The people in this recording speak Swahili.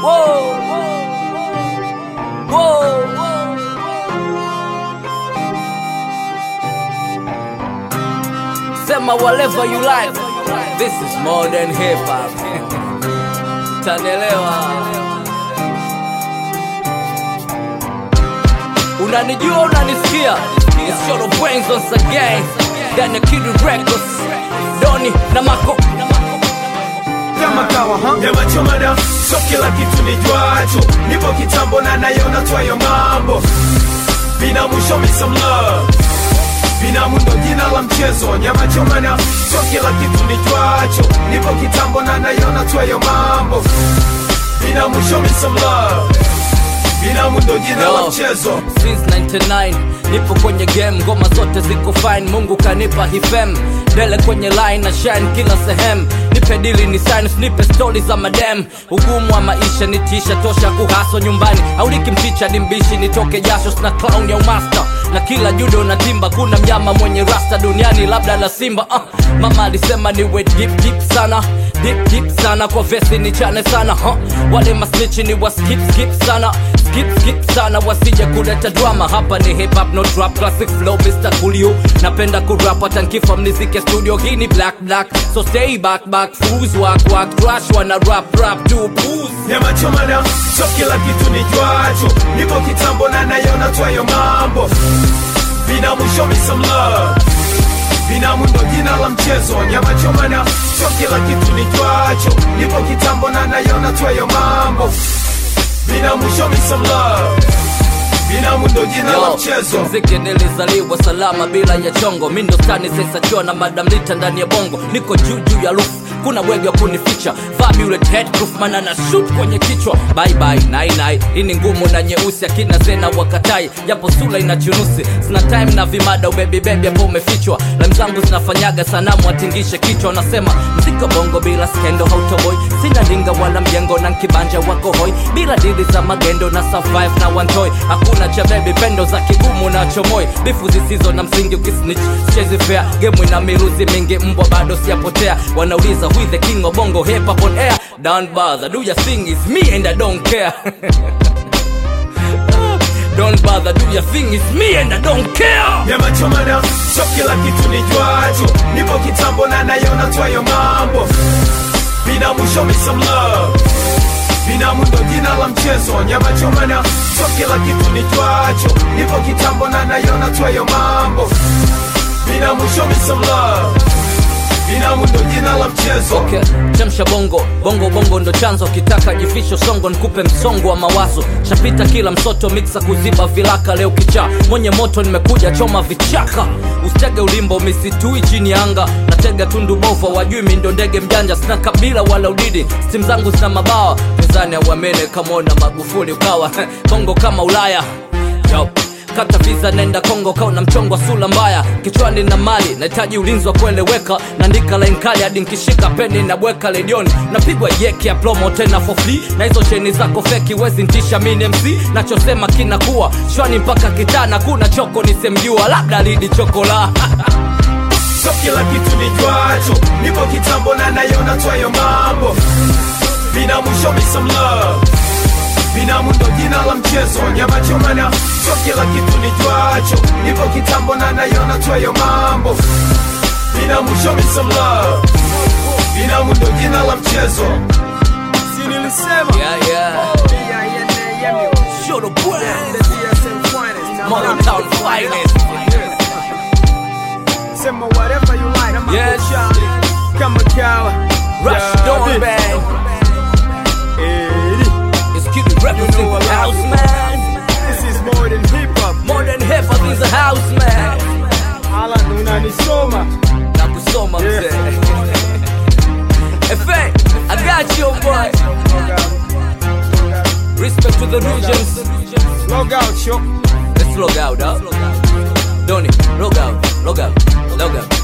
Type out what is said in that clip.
Whoa. Whoa. Sema whatever you like. This is more than hip hop. Tanelewa. Unanijua unanisikia? It's Short of Brains once again. Ndani ya Kid Records. Doni na Mako. kama kawa ha? nyama choma na so kila kitu ni jwacho nipo kitambo na nayona twayo mambo binamu show me some love binamu ndo jina la mchezo nyama choma na so kila kitu ni jwacho nipo kitambo na nayona twayo mambo binamu show me some love binamu ndo jina la Yo, mchezo since 99 nipo kwenye game ngoma zote ziko fine mungu kanipa hifem dele kwenye line na shine kila sehemu nipe dili ni science nipe stori za madem ugumu wa maisha nitisha tosha kuhaso nyumbani au nikimticha ni mbishi nitoke jasho sina clown ya umasta na kila judo na timba kuna mnyama mwenye rasta duniani labda la simba uh, mama alisema niwe deep deep sana deep deep sana kwa vesi ni chane sana huh? wale masnichi ni wa skip skip sana skip skip sana wasije kuleta drama hapa ni hip hop no trap classic flow Mr. Coolio napenda kurap hata nkifa mnizike studio hii ni black black so stay back back fools walk walk trash wana rap rap do booze nyama choma na so kila kitu ni jwacho nipo kitambo na nayona twayo mambo binamu show me some love binamu ndo jina la mchezo nyama choma na so kila kitu ni jwacho nipo kitambo na nayona twayo mambo binamu show me some love binamu ndo jina la Yo, mchezo mziki nilizaliwa salama bila ya chongo mi ndo stani sensachua na madam lita ndani ya bongo niko juu juu ya roof kuna bwege wa kunificha Fabulous headproof mana na shoot kwenye kichwa bye bye nai nai hii ni ngumu na nyeusi akina zena wakatai japo sula ina chunusi sina time na vimada ubebi bebi hapo umefichwa lam zangu zinafanyaga sanamu atingishe kichwa wanasema mziko bongo bila skendo hautoboi sina ndinga wala mjengo na nkibanja wako hoi bila dili za magendo na survive na wantoi hakuna cha bebi pendo za kigumu na chomoi bifu zisizo na msingi ukisnitch chezi fair gemu ina miruzi mingi mbwa bado siyapotea wanauliza who is the king of bongo hip hop on air don't bother do your thing is me and I don't care don't bother do your thing is me and I don't care nyama choma na so kila kitu ni jwacho nipo kitambo na nayona twayo mambo binamu show me some love binamu ndo jina la mchezo nyama choma na so kila kitu ni jwacho nipo kitambo na nayona twayo mambo binamu show me some love binamu ndo jina la mchezo okay chemsha bongo bongo bongo ndo chanzo kitaka jifisho songo nikupe msongo wa mawazo shapita kila msoto miksa kuziba vilaka leo kichaa mwenye moto nimekuja choma vichaka usitege ulimbo misitui chini ya anga natega tundu bova wajui mi ndo ndege mjanja sina kabila wala udidi stim zangu zina mabawa pezani auamene kamona magufuli ukawa bongo kama ulaya Yo kata visa nenda kongo kauna mchongo wa sula mbaya kichwani na mali nahitaji ulinzi wa kueleweka naandika line kali hadi nkishika peni na bweka ledioni napigwa yeki ya plomo tena for free na hizo cheni zako feki wezi ntisha mini mc nachosema kinakuwa shwani mpaka kitana kuna choko nisemjua labda lidi chokola so kila kitu ni jwacho nipo kitambo na nayona twayo mambo binamu show me some love binamu ndo jina la mchezo nyama choma na so kila kitu ni jwacho nipo kitambo na nayona twayo mambo binamu show me some love binamu ndo jina la mchezo si nilisema yeah, yeah. Show the brand. Modern town finest. sema whatever you like Yes. kama kawa Rush Dawn Band. It's Kid Records in the house, man. This is more than hip hop. More than hip hop is a house, man. Ala unanisoma. Na kusoma mzee. Efe, I got you, boy. Respect to the regions. Log out, yo. Let's log out, huh? Donny, log out, log out, log out.